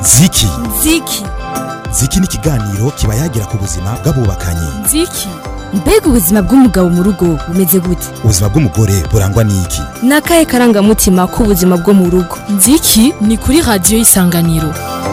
ziki ziki ziki ni ikiganiro kiba yagira ku buzima bw'abubakanye ziki mbega ubuzima bw'umugabo mu rugo bumeze gute ubuzima bw'umugore burangwa n'iki ni akahe karangamutima k'ubuzima bwo mu rugo nziki ni kuri radiyo y'isanganiro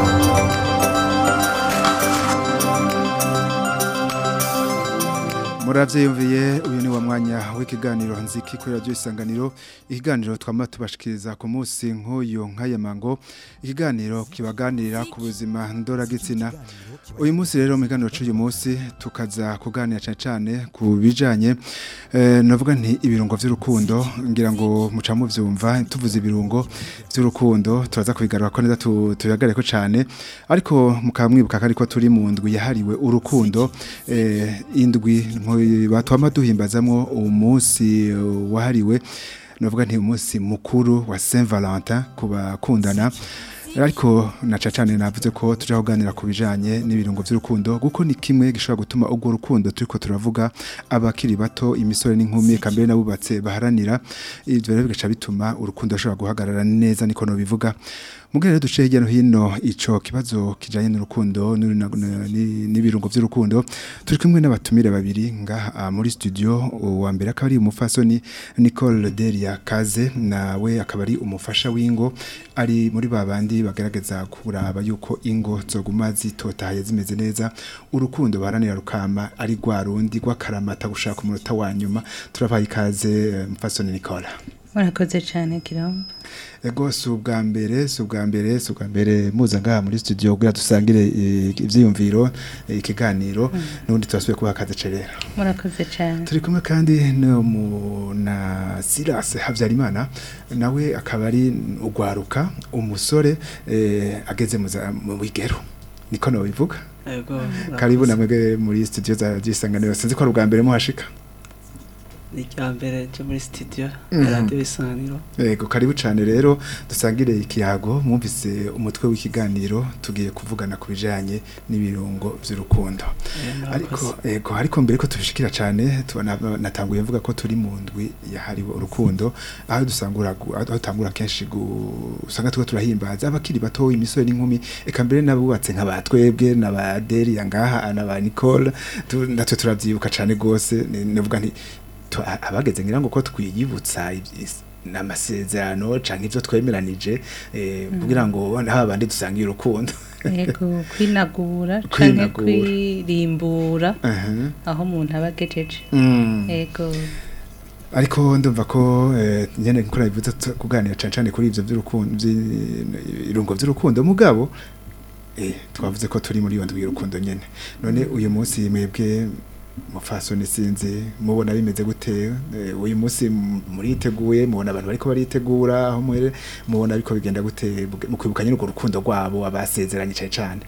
murabyiyumviye uyu ni wa mwanya w'ikiganiro nziki kuri radiyo isanganiro ikiganiro twama tubashikiriza ku munsi nk'uyu nk'aya mango ikiganiro kibaganirira ku buzima ndoragitsina uyu munsi rero mu kiganiro cy'uyu munsi tukaza kuganira cyane cyane ku bijyanye navuga nti ibirungo by'urukundo ngira ngo muca mubyumva tuvuze ibirungo by'urukundo turaza kubigarura ko neza tubihagarare ko cyane ariko mukaba mwibuka ko ariko turi mu ndwi yahariwe urukundo indwi batwama duhimbazamo umunsi wahariwe navuga nti umunsi mukuru wa Saint Valentin ku bakundana ariko naca cyane navuze ko tujya kuganira ku bijyanye n'ibirungo by'urukundo kuko ni kimwe gishobora gutuma ubwo rukundo turi ko turavuga abakiri bato imisore n'inkumi kambere n'abubatse baharanira ibyo rero bigaca bituma urukundo rushobora guhagarara neza niko bivuga mugere duce hirya no hino ico kibazo kijanye n'urukundo n'ibirungo by'urukundo turi kumwe n'abatumire babiri ngaha muri studio wa mbere akaba ari umufasoni Nicole Delia Kaze nawe akaba ari umufasha w'ingo ari muri babandi bagaragaza kuraba yuko ingo zoguma zitotahaye zimeze neza urukundo baharanira rukama ari rwa rundi rw'akaramata gushaka umunota wa nyuma turabaye ikaze mufasoni Nicole murakoze cyane kirombo ego si ubwa mbere si ubwa mbere si ubwa mbere muza ngaha muri studio kugira dusangire ibyiyumviro ikiganiro n'ubundi turasubiye kubaha akazi cerera murakoze cyane turi kumwe kandi na Silas Habyarimana nawe akaba ari ugwaruka umusore ageze mu bigero niko nabivuga karibu namwe muri studio za gisanganiro sinzi ko ari ubwa mbere muhashika ni irya mbere cyo muri sitidiyo ya radiyo isanganiro yego karibu cyane rero dusangire ikiyago mwumvise umutwe w'ikiganiro tugiye kuvugana ku bijyanye n'ibirungo by'urukundo ariko yego ariko mbere ko tubishikira cyane natanguye mvuga ko turi mu ndwi yahariwe urukundo aho dusangura aho dutangura kenshi usanga tuba turahimbaza abakiri bato imisore n'inkumi eka mbere n'abubatse nka batwebwe na ba deriya ngaha na ba nicole natwe turabyibuka cyane rwose navuga nti abageze ngira ngo ko twiyibutsa n'amasezerano cyangwa ibyo twemeranije kugira ngo haba bandi dusangiye urukundo yego kwinagura cyangwa kwirimbura aho umuntu aba agejeje yego ariko ndumva ko nyine nk'uko nabivuze kuganira cyane cyane kuri ibyo by'irungo by'urukundo mugabo twavuze ko turi muri iyo ndwi y'urukundo nyine none uyu munsi mwebwe mufasoni sinzi mubona bimeze gute uyu munsi muriteguye mubona abantu bariko baritegura aho mwere mubona ariko bigenda gute mu kwibukanya n'urwo rukundo rwabo abasezeranye cyane cyane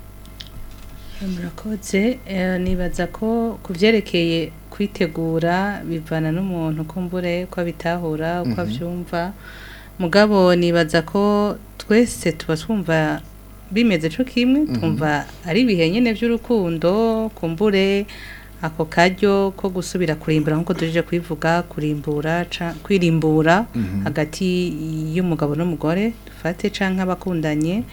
murakoze nibaza ko ku byerekeye kwitegura bivana n'umuntu kumbure ko abitahura uko abyumva mugabo nibaza ko twese tuba twumva bimeze cyo kimwe twumva ari ibihe nyine by'urukundo kumbure ako karyo ko gusubira kurimbura nk'uko tuje kwivuga kurimbura kwirimbura hagati y'umugabo n'umugore dufate canke abakundanye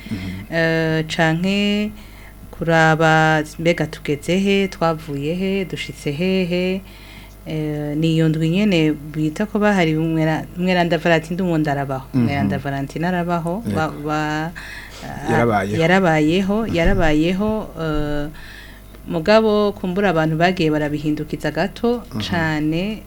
canke kuraba mbega tugeze he twavuye he dushitse hehe niyo ndwi nyene bita ko bahari umweranda valentine umuntu arabaho umweranda valentine arabaho yarabayeho yarabayeho mugabo kumbura abantu bagiye barabihindukiza gato cyane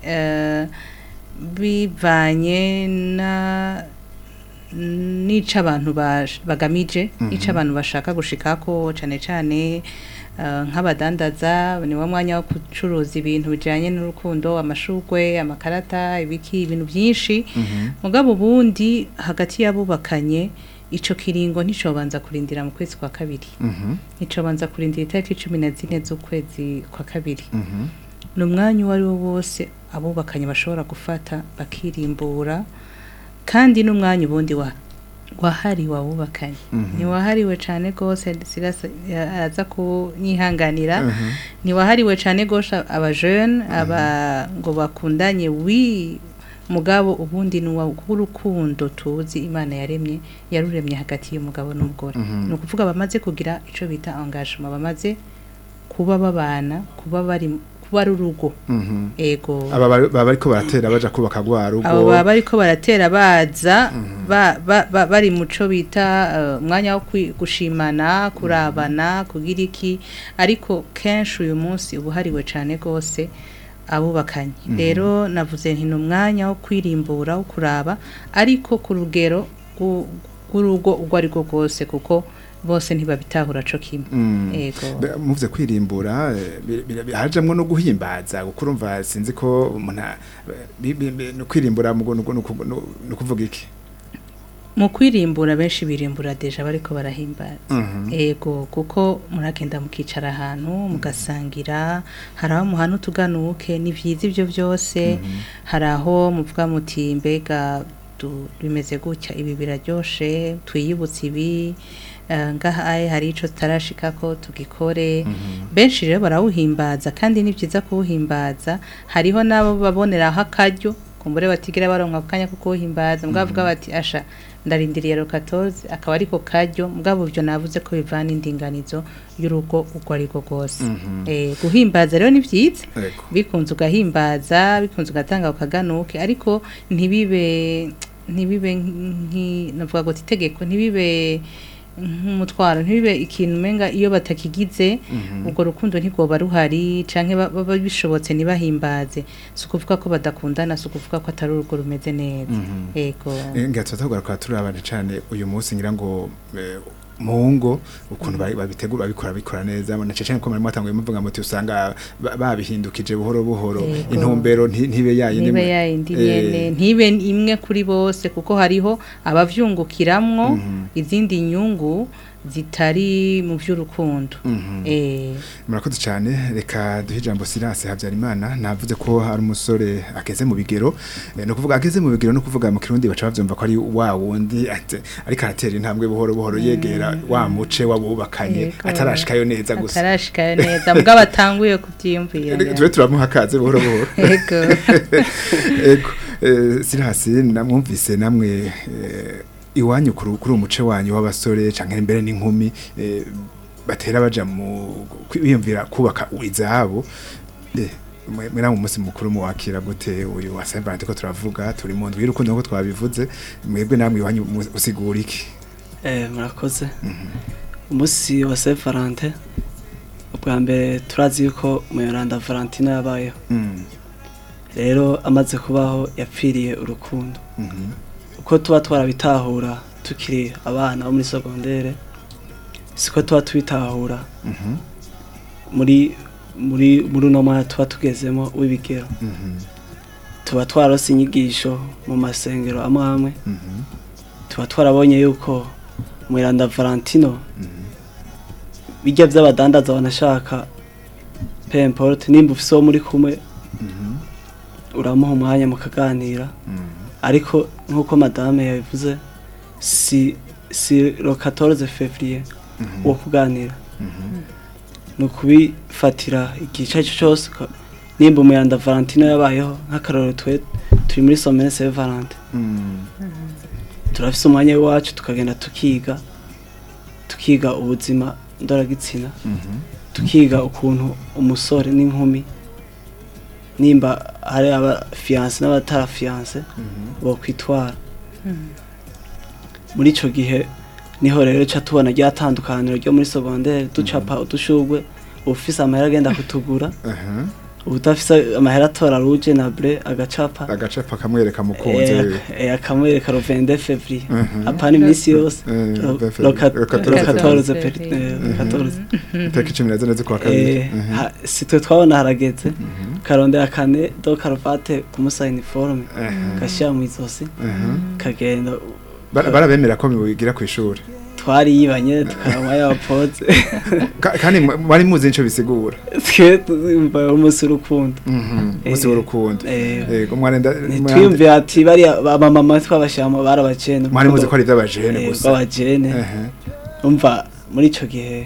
bivanye na nica abantu bagamije nica abantu bashaka gushika ko cyane cyane nk'abadandaza ni wo mwanya wo gucuruza ibintu bijyanye n'urukundo amashugwe amakarata ibiki ibintu byinshi mugabo ubundi hagati y'abubakanye ico kiringo nticobanza kurindira mu kwezi kwa kabiri nticobanza kurindira itariki cumi na zine z'ukwezi kwa kabiri ni umwanya uwo ari wo wose abubakanye bashobora gufata bakirimbura kandi n'umwanya ubundi wahariwe abubakanye ntiwahariwe cyane rwose araza kunyihanganira ntiwahariwe cyane rwose abajene aba ngo bakundanye wi mugabo ubundi ni urukundo tuzi imana yaremye yaruremye hagati y'umugabo n'umugore Mhm. ni ukuvuga bamaze kugira icyo bita engagement bamaze kuba babana kuba bari kuba ari urugo Mhm. ego aba bari- baba bariko baratera baja kubaka rwa rugo abo baba bariko baratera baza ba- ba- ba- bari muco bita eh, umwanya wo kwi- gushimana kurabana kugira iki ariko kenshi uyu munsi uba uhariwe cyane rwose abubakanye rero navuze nti ni umwanya wo kwirimbura wo kuraba ariko ku rugero rw'u- rw'urugo urwo ari rwo rwose kuko bose ntibabitahura co kimwe Mm. ego Be- muvuze kwirimbura eh, bi- bi- bi- hajamwo no guhimbaza kuko urumva sinzi ko umuntu a- bi- bi- bi- no kwirimbura mu gu- nu- nu- nu- nu kuvuga iki mu kwirimbura benshi birimbura deja bariko barahimbaza Mhm. ego kuko muragenda mukicara ahantu mugasangira hari aho muhana utuganuke ni byiza ibyo byose hari aho muvuga muti mbega du- bimeze gutya ibi biraryoshe twiyibutse ibi eh, ngaha aye hari ico tutarashikako tugikore benshi rero barawuhimbaza kandi ni byiza kuwuhimbaza hariho n'abo baboneraho akaryo kumbure batigira baronka akanya ko kuwuhimbaza mugabo bavuga bati asha ndarindiriye rokatozi akaba ariko karyo mugabo ibyo navuze ko bivana indinganizo y'urugo urwo ari rwo rwose Eh, guhimbaza rero ni byiza Ego. bikunze ugahimbaza bikunze ugatanga ukaganuke ariko ntibibe ntibibe nki navuga ngo itegeko ntibibe nk'umutwaro ntibibe ikintu umenga iyo batakigize ubwo rukundo ntirwoba ruhari canke ba- baba bishobotse ntibahimbaze si ukuvuga ko badakundana si ukuvuga ko atari urugo rumeze neza yego ngira tugaruka turabana cyane uyu munsi ngira ngo eh, mu ngo ukuntu bari- babitegura babikora bikora neza na cyane ko mwari mwatanguye muvuga muti usanga ba- babihindukije buhoro buhoro Yego. intumbero nti- ntibe yayindi nibe mwe- yayindi Eh, nyene ntibe imwe kuri bose kuko hariho abavyungukiramwo izindi nyungu zitari mu vy'urukundo eh murakoze cyane reka duhe ijambo Silas Habyarimana navuze ko hari umusore ageze mu bigero eh, no kuvuga ageze mu bigero no kuvuga mu kirundi baca bavyumva ko ari wa wundi ate- ariko aratera intambwe buhoro buhoro yegera wa muce wabubakanye Yego. atarashikayo neza gusa atarashikayo neza mugabo atanguye kuvyiyumvira tube turamuha akaze buhoro buhoro yego ego eh, Silas namwumvise namwe eh, iwanyu kuri kuri umuce wanyu w'abasore canke imbere n'inkumi eh, batera baja mu kwiyumvira kubaka izabo eh mwe mwe namwe umunsi mukuru muwakira gute uyu wa Saint Valentin ko turavuga turi mu ndwi y'urukundo nkuko twabivuze mwebwe namwe iwanyu mu- usigura iki Eh, murakoze umunsi wa Saint Valentin ubwa mbere turazi yuko Muyoranda Valentina yabayeho Mm, rero amaze kubaho yapfiriye urukundo mhm, uko tuba twarabitahura tukiri abana bo muri segondere siko tuba tubitahura mhm, muri muri muri uno mwanya tuba tugezemo w'ibigero mhm, tuba twarose inyigisho mu masengero amwe amwe mhm, tuba twarabonye yuko Muyiranda Valentino mhm, bijya by'abadandaza banashaka pemporte nimba ufise uwo muri kumwe mhm, uramuha umwanya mukaganira mhm, ariko nk'uko madame yabivuze si si le 14 février mhm, wo kuganira mhm, ni ukubifatira igihe icyo ari cyo cyose uka- nimba umuyanda valentino yabayeho nk'akarorero twe turi muri somene se valente mhm, turafise umwanya w'iwacu tukagenda tukiga tukiga ubuzima ndoragitsina mhm, tukiga ukuntu umusore n'inkumi nimba hari abafiyanse n'abatarafiyanse mhm, bokwitwara muri ico gihe niho rero ca tubona rya tandukaniro ryo muri segondere ducapa udushurwe ufise amahera agenda kutugura aha. ubudafise amahera atora ruje na bre agacapa agacapa kamwereka mukunzi eh, wiwe eh, akamwereka le 22 février Mhm. apana iminsi yose Eh, le- le le quat- le 14 le 14 février. peri- eh, le 14 itariki cumi na zine z'ukwa kabiri Eh, Mhm. ha- si twe twabona harageze Mhm. karondera kane do karuvate kumusa uniforme Aha. gashira mu izosi Aha. kagenda Bara- barabemera ko bigira ku ishuri twariyibanye tukaranywa yabapoze Ka- kandi mwa- mwari muzi nico bisigura twe twumva umunsi w'urukundo Mhm. umunsi Eh, w'urukundo eh, yego mwarenda ntitwiyumvire ati bariya bamama twabashyiramo barabajene mwari muzi ko ari iby'abajene Eh, gusa bw'abajene Aha. umva muri icyo gihe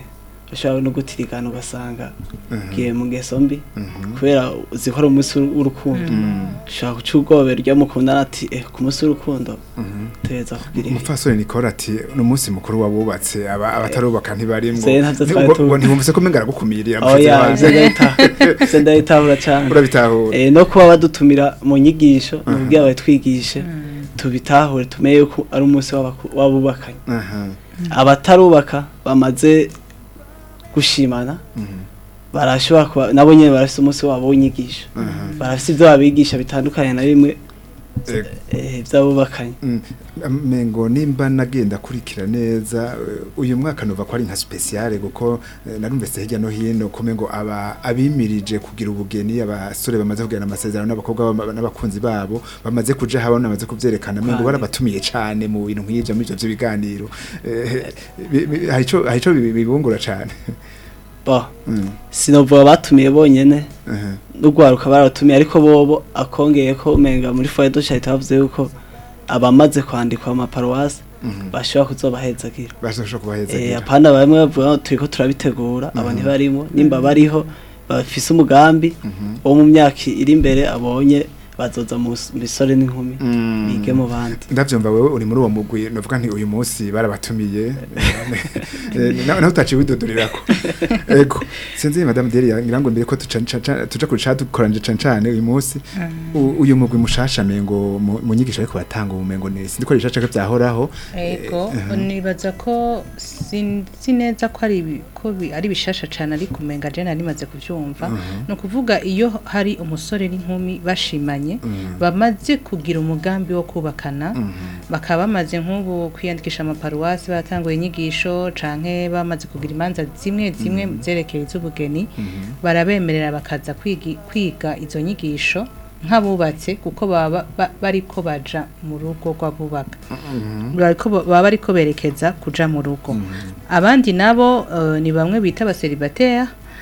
ushobora no gutirigana ugasanga Mhm. ugiye mu ngeso mbi Mhm. kubera uzi ko ari umunsi w'urukundo ushobora guca ubwobera ryo mukundana ati eh ku munsi w'urukundo Mhm. tuheza kugira ibi." umupfasoni nikora ati ni umunsi mukuru wabubatse aba abatarubaka ntibarimwo Se ntavyo Ni- twari ubwo- tuzi. ubwo ntiwumvise ko umenga aragukumiriye aho ya ivyo ndabita- ivyo ndabitahura cane urabitahura Eh, no kuba badutumira mu nyigisho nubwira batwigishe tubitahure tumenye yuko ari umunsi w'abaku- w'abubakanye aha abatarubaka bamaze gushimana Mhm. barashobora kuba nabo nyene barafise umunsi wabo w'inyigisho aha barafise ivyo babigisha bitandukanye na bimwe Ego. eh, vy'abubakanye Mm, mengo nimba nagenda kurikira neza eh, uyu mwaka nova ko ari nka speciale kuko eh, narumvise hirya no hino kume ngo aba abimirije kugira ubugeni abasore bamaze kugirana amasezerano n'abakobwa bama- n'abakunzi babo bamaze kuja habona bamaze kuvyerekana mengo Kwani. barabatumiye cane mu bintu nk'ivyo muri ivyo vy'ibiganiro Eh, bi- bi- hari ico hari ico bibi- bibungura cane bo Mm, sinovuga batumiye bonyene aha. n'ugwaruka baratumiye ariko bobo akongeye ko umenga muri foye dushahita bavuze yuko abamaze kwandikwa mu maparuwasi Mhm. bashobora kuzobahezagira bashobora kubaheza Eh, apana bamwe bavuga ngo turiko turabitegura abo ntibarimo nimba bariho bafise umugambi wo mu myaka iri imbere abonye bazoza mu s- misore n'inkumi bige mu bandi ndavyumva wewe uri muri uwo mugwi novuga nti uyu munsi barabatumiye Eh, na- naho utaciye widodorirako ego sinzi madame Delia ngira ngo mbere ko tuca- ca- tuja kuca dukoranje cane cane uyu munsi u- uyu mugwi mushasha mengo mu mu nyigisho ariko batanga ubumengo ni sindi ko rishasha ko vyahoraho Ego, Eh, nibaza ko sinzi neza ko ari ibi- ko bi- ari bishasha cyane ariko umenga je nari maze kuvyumva ni ukuvuga iyo hari umusore n'inkumi bashimanye bamaze kugira umugambi wo kubakana bakaba bamaze nk'ubu kwiyandikisha amaparuwasi batanguye inyigisho canke bamaze kugira imanza zimwe zimwe zerekeye iz'ubugeni barabemerera bakaza kwigi- kwiga izo nyigisho nk'abubatse kuko baba ba- bariko baja mu rugo rw'abubaka bariko baba bariko berekeza kuja mu rugo abandi nabo eh, ni bamwe bita abaseribateri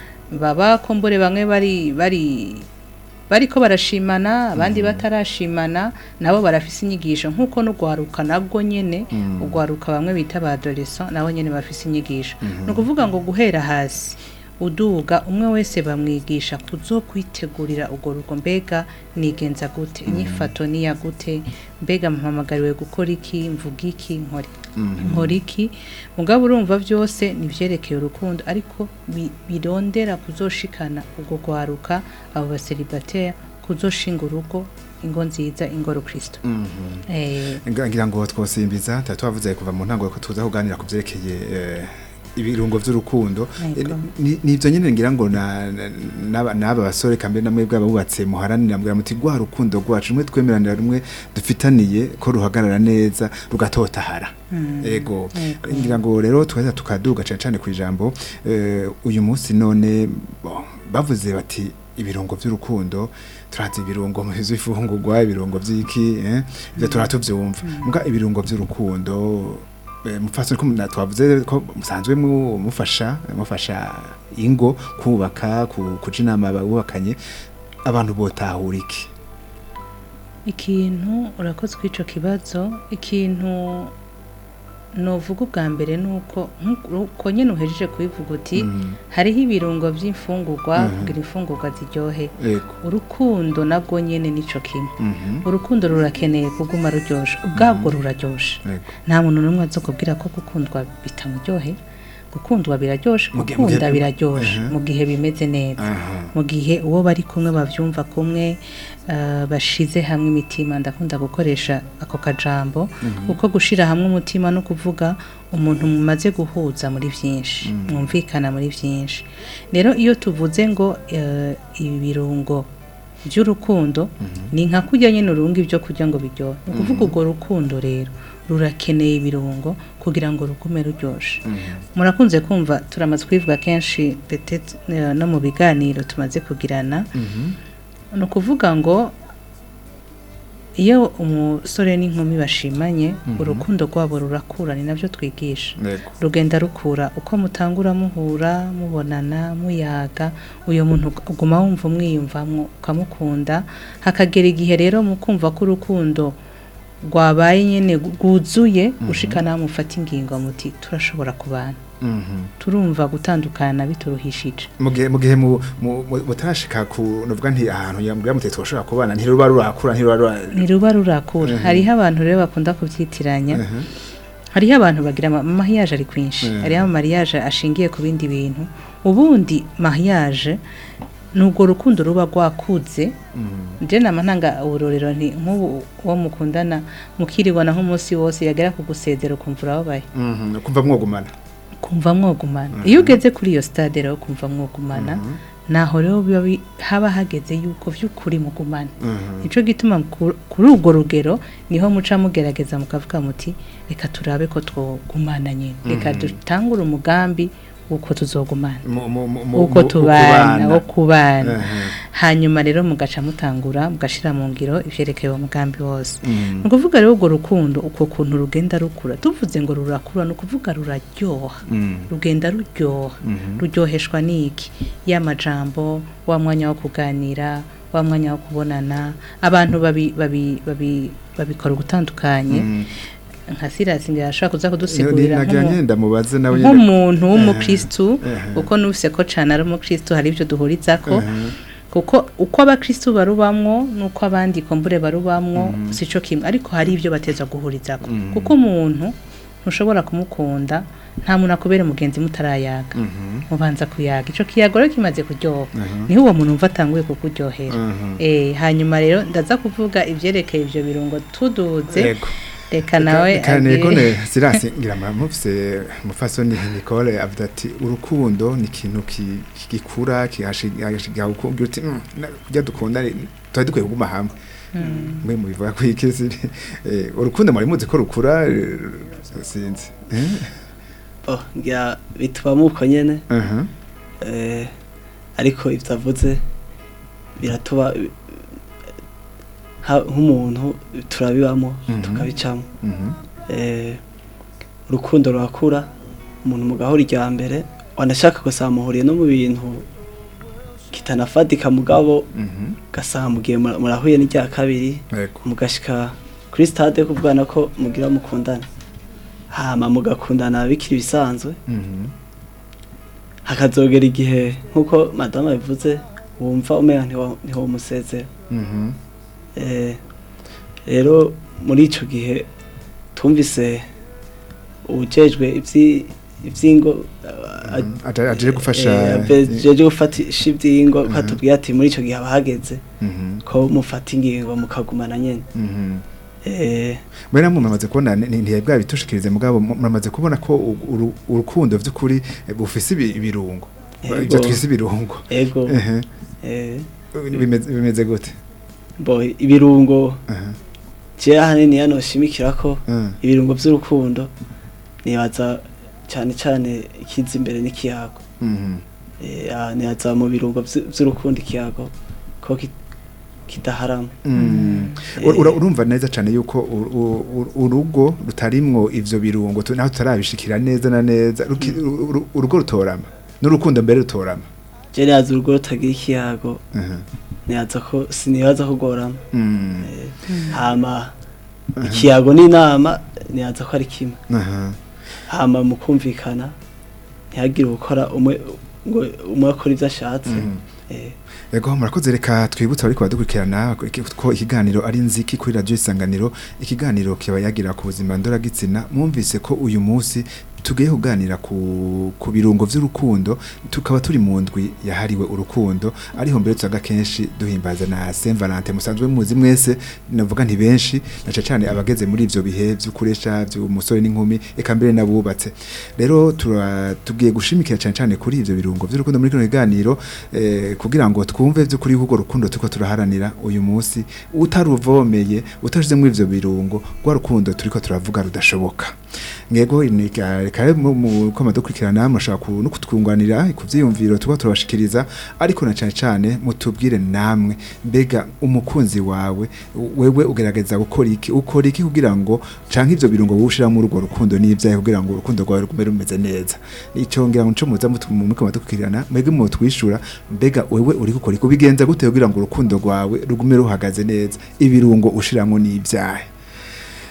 baba kumbure bamwe bari bari bariko barashimana abandi batarashimana nabo barafise inyigisho nk'uko n'ugwaruka nabwo nyene ugwaruka bamwe bita ba adolescent nabo nyene bafise inyigisho ni ukuvuga ngo guhera hasi uduga umwe wese bamwigisha kuzokwitegurira urwo rugo mbega nigenza gute inyifato niya gute mbega mpamagariwe gukora iki mvuga iki nkora nkora iki mugabo urumva byose nivyerekeye urukundo ariko bi- birondera kuzoshikana urwo rwaruka abo baseribateri kuzoshinga urugo ingo nziza ingoro kristo eh, Nga- ngira ngo twosimbiza tuba twavuze kuva mu ntango ko tuza kuganira ku vyerekeye eh, ibirungo vy'urukundo Yego. Eh, ni- nivyo nyene ngira ngo na- na- n'aba n'aba basore kambe namwe bw'abubatse muharanira mbwira muti rwa rukundo rwacu rumwe twemeranira rumwe dufitaniye ko ruhagarara neza rugatotahara ego Yego. ngira ngo rero twaheza tukaduga cane cane ku ijambo eh, uyu munsi none bon, bavuze bati ibirungo vy'urukundo turazi ibirungo mu vy'ifungurwa ibirungo vy'iki eh, ivyo turatuvyumva muga ibirungo vy'urukundo eh, mufasoni ko na- twavuze ko musanzwe mu- mufasha mufasha ingo kubaka ku- kuja inama bubakanye abantu botahura iki ikintu urakoze kw'ico kibazo ikintu novuga ubwa mbere nuko nkuko nyene uhejeje kubivuga uti hariho ibirungo vy'imfungurwa kugira imfungurwa ziryohe ego urukundo nabwo nyene nico kimwe Mhm. urukundo rurakeneye kuguma ruryoshe ubwabwo ruraryoshe Ego. nta muntu n'umwe azokubwira ko gukundwa bitamuryohe gukundwa biraryoshe Mu gihe- gukunda mu gihe- biraryoshe Aha. mu gihe bimeze neza Aha. mu gihe uwo bari kumwe bavyumva kumwe eh, bashize hamwe imitima ndakunda gukoresha ako kajambo kuko gushira hamwe umutima no kuvuga umuntu mumaze guhuza muri vyinshi mwumvikana muri vyinshi rero iyo tuvuze ngo eh, ibirungo by'urukundo ni nka kurya nyine urunga ibyo kurya ngo biryohe ni ukuvuga urwo rukundo rero rurakeneye ibirungo kugira ngo rugume ruryoshe murakunze kumva turamaze kubivuga kenshi peut-être, eh, no mu biganiro tumaze kugirana ni ukuvuga ngo iyo umusore n'inkumi bashimanye urukundo rwabo rurakura ni nabyo twigisha Ego. rugenda rukura uko mutangura muhura mubonana muyaga uyu muntu uguma wumva umwiyumvamwo ukamukunda hakagera igihe rero mukumva ko urukundo rwabaye nyene rwuzuye ushika nawe mufata ingingo muti turashobora kubana Mhm. turumva gutandukana bituruhishije mu gihe mu gihe mu- mu- mu- mutarashika ku nuvuga nti ahantu yambwira muti twashobora kubana ntiruba rurakura ntiruba rura ntiruba rurakura hariho abantu rero bakunda kubyitiranya Mhm. hariho abantu bagira ama- mariage ari kwinshi Mhm. hariho mariage ashingiye ku bindi bintu ubundi mariage ni urwo rukundo ruba rwakuze Mhm. je nama ntanga uburorero nti nk'ubu uwo mukundana mukiribona nk'umunsi wose yagera ku gusezera ukumva urababaye Mhm. kumva mwogumana kumva mwogumana iyo ugeze kuri iyo stade rero kumva mwogumana naho rero biba bi- haba hageze yuko vy'ukuri mugumana Mhm. nico gituma ku- kuri urwo rugero niho muca mugerageza mukavuga muti reka turabe ko twogumana nyine reka dutangure umugambi uko tuzogumana Mu- mu- mu- mu- uko mu- tubana ukubana. wo kubana Mhm. hanyuma rero mugaca mutangura mugashira mu ngiro ivyerekeye uwo mugambi wose Mhm. ni ukuvuga rero urwo rukundo uko kuntu rugenda rukura tuvuze ngo rurakura ni ukuvuga ruraryoha Mhm. rugenda ruryoha Mhm. ruryoheshwa n'iki y'amajambo wa mwanya wo kuganira wa mwanya wo kubonana abantu babi- babi- babi- babikora ugutandukanye Mhm. nka sirasi ngira ashobora kuza Ni- kudusigurira nagira nk'umu- nyenda mubaze nawe nyene nk'umuntu w'umukristu Ehe. kuko nufise ko cane ari umukristu hari ibyo duhurizako Mhm. kuko uko abakristu barubamwo nuko abandi kombure barubamwo sico kimwe ariko hari ibyo bateza guhurizako Mhm. kuko umuntu ntushobora kumukunda nta muntu akubera umugenzi mutarayaga Mhm. mubanza kuyaga ico kiyago rero kimaze kuryoha Mhm. niho uwo muntu umva atanguye kukuryohera Mhm. eh hanyuma rero ndaza kuvuga ivyerekeye ivyo birungo tuduze Yego. reka nawe kane agire- kone sirasi ngira mara mufise mufasoni Nicole avuga ati urukundo ni ikintu ki- gikura kihashiga ukubwira uti "Mm, na- kurya dukunda ni- twari dukwiye kuguma hamwe mwe mubivuga ko ikisi eh, urukundo muri muzi ko rukura eh, sinzi eh oh ngira bitubamo uko nyene aha eh, ariko ivyo avuze biratuba ha- nk'umuntu turabibamo Mhm. tukabicamo mhm eh, urukundo rurakura umuntu mugahora irya mbere wanashaka gusaba muhuriye no mu bintu kitanafatika mugabo mhm gasanga mugiye mura- murahuye n'irya kabiri yego mugashika kuri stade kubwana ko mugira mukundana hama mugakundana bikiri bisanzwe mhm hakazogera igihe nk'uko madame bivuze wumva umenya ntiwa- ntiwomusezera mhm Eh, rero muri ico gihe tumvise ujejwe ivyi- ivyingo a- Mhm. Aje- aje gufasha jeje gufatisha ivyingo ko Mhm. atubwiye ati muri ico gihe abahageze mhm ko mufata ingingo mukagumana nyene mhm Eh, Mwera mu mamaze kubona ntiye bwa bitushikirize mugabo mu- muramaze kubona ko u- uru- urukundo vy'ukuri eh, bufise ibi- ibirungo Yego. ivyo twise ibirungo ego Ehe. eh, bimeze bimeze gute bo ibirungo Aha. je ahanini yanoshimikira ko Ah. ibirungo vy'urukundo nibaza cane cane ikiza imbere n'ikiyago Mhm. Eh, ah, nibaza mu birungo vy- vy'urukundo ikiyago ko ki- kidaharama Mm. Ur- ura- urumva neza cyane yuko u- u- u- urugo rutarimwo ivyo birungo tu- naho tutarabishikira neza na neza ruki- uru- uru- urugo rutorama n'urukundo mbere rutorama je nibaza urugo rutagira ikiyago Aha. nibaza ko sinibaza kugorama Mm. hama ikiyago n'inama nibaza ko ari kimwe Aha. hama mu kumvikana ntihagire gukora umwe ngo umwe akora ivyo ashatse Mhm. Eh, Ego murakoze reka twibutse ariko badukurikirana ko ikiganiro ari nziki kuri radio isanganiro ikiganiro kiba yagira ku buzima ndoragitsina mwumvise ko uyu munsi tugiye kuganira ku, ku birungo vy'urukundo tukaba turi mu ndwi yahariwe urukundo ariho mbere tusaga kenshi duhimbaza na Saint Valentin musanzwe muzi mwese navuga nti benshi naca cyane abageze muri ivyo bihe vy'ukuresha vy'umusore n'inkumi eka mbere nabubatse rero tura- tugiye gushimikira cyane cyane kuri ivyo birungo vy'urukundo muri kino kiganiro eh, kugira ngo twumve vy'ukuri kuko rukundo tuko turaharanira uyu munsi utaruvomeye utashizemo ivyo birungo rwa rukundo turiko turavuga rudashoboka ngego inika- reka rero mu- mu koma dukurikirana mushaka ku- no kutwunganira ku vyiyumviro tuba turabashikiriza ariko na cyane cyane mutubwire namwe mbega umukunzi wawe wewe ugerageza gukora iki ukora iki kugira ngo canke ivyo birungo wowe muri urwo rukundo n'ivyaye kugira ngo urukundo rwawe rugume rumeze neza ico ngira ngo nico muza mutu- mu koma dukurikirana mwebwe mu twishura mbega wewe uri gukora iki ubigenza gute kugira ngo urukundo rwawe rugume ruhagaze neza ibirungo ushiramwo n'ivyaye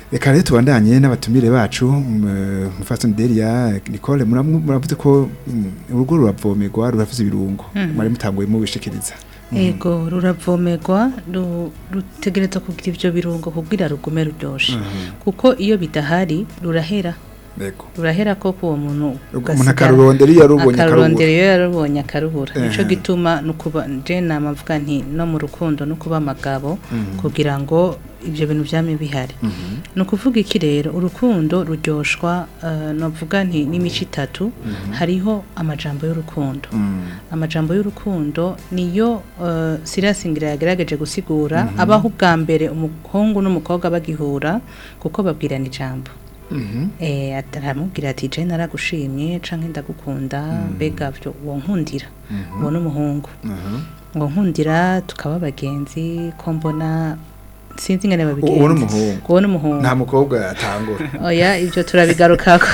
reka rero tubandanye n'abatumire bacu mufasoni deria nicole muramu- muravuze ko mm, urugo ruravomerwa rurafise ibirungo mwari mutanguye mubishikiriza ego ruravomerwa ru- rutegerezwa kugira ivyo birungo kugira rugume ruryoshe kuko iyo bidahari rurahera yego rurahera ko uwo muntu umuntu akarurondera iyo yarubonye akarurondera akarubura iyo yarubonye akarubura nico Ehe. gituma nukuba je nama mvuga nti no mu rukundo no kuba amagabo kugira ngo ivyo bintu vyame bihari ni ukuvuga iki rero urukundo ruryoshwa uh, novuga nti n'imico itatu hariho amajambo y'urukundo amajambo y'urukundo niyo uh, sirasingira yagerageje gusigura abaho ubwa mbere umuhungu n'umukobwa bagihura kuko babwirana ijambo eh aramubwira ati je naragushimye canke ndagukunda mbega byo uwo nkundira uwo n'umuhungu uwo nkundira tukaba abagenzi ko mbona sinzi ingene babigenza uwo n'umuhungu uwo n'umuhungu nta mukobwa atangura oya ibyo turabigarukako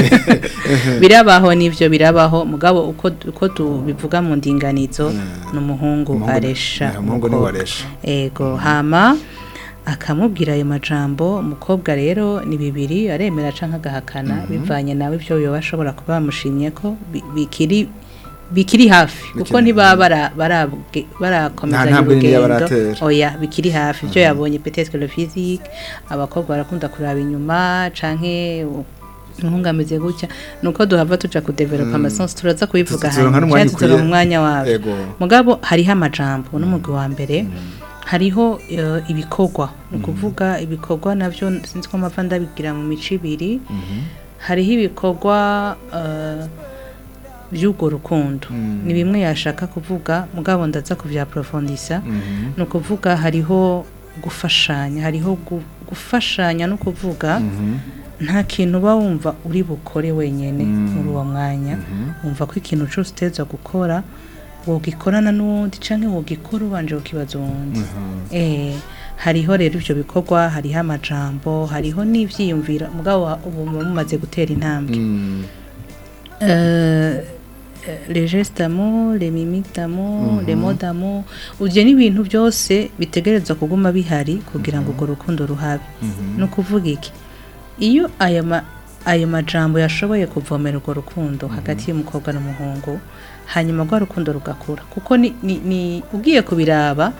birabaho n'ivyo birabaho mugabo uko uko tubivuga mu ndinganizo n'umuhungu Umuhungu- aresha eh, umuhungu niwe umukobwa. aresha. ego hama akamubwira ayo majambo umukobwa rero ni bibiri aremera canke agahakana bivanye nawe ivyo yoba ashobora kuba bamushimye ko bi- bikiri bikiri hafi kuko Bikiri- ntibaba bara- barabwe- barakomezanya ntambwe nini yaba urugendo aratera. oya bikiri hafi ibyo yabonye peut-être le physique abakobwa barakunda kuraba inyuma canke u- umuhungu ameze gutya nuko duhava tuja kudevelopa amasensi turaza kubivuga Tuzoronka hanyuma n'umwanya cyangwa tuzoronka ukwiye. umwanya wabo Ego. mugabo hariho amajambo n'umugwi wa mbere hariho eh, ibikorwa ni ukuvuga ibikorwa navyo sinzi ko mpava ndabigira mu mico ibiri hariho ibikorwa eh, by'urwo rukundo ni bimwe yashaka kuvuga mugabo ndaza kubyaprofondisa ni ukuvuga hariho gufashanya hariho gu- gufashanya no kuvuga nta kintu uba wumva uri bukore wenyine muri uwo mwanya wumva ko ikintu cyose uteza gukora wogikorana n'uwundi cyangwa wogikora ubanje kukibaza uwundi eh hariho rero ibyo bikorwa hariho amajambo hariho n'ibyiyumviro mugabo ubu muba mumaze gutera intambwe Euh, euh, les gestes d'amour, les mimiques d'amour, les mots d'amour ivyo ni ibintu byose bitegerezwa kuguma bihari kugira ngo urwo rukundo ruhabe ni ukuvuga iki iyo ayo ma ayo majambo yashoboye kuvomera urwo rukundo hagati y'umukobwa n'umuhungu hanyuma rwa rukundo rugakura kuko ni, ni, ni ugiye kubiraba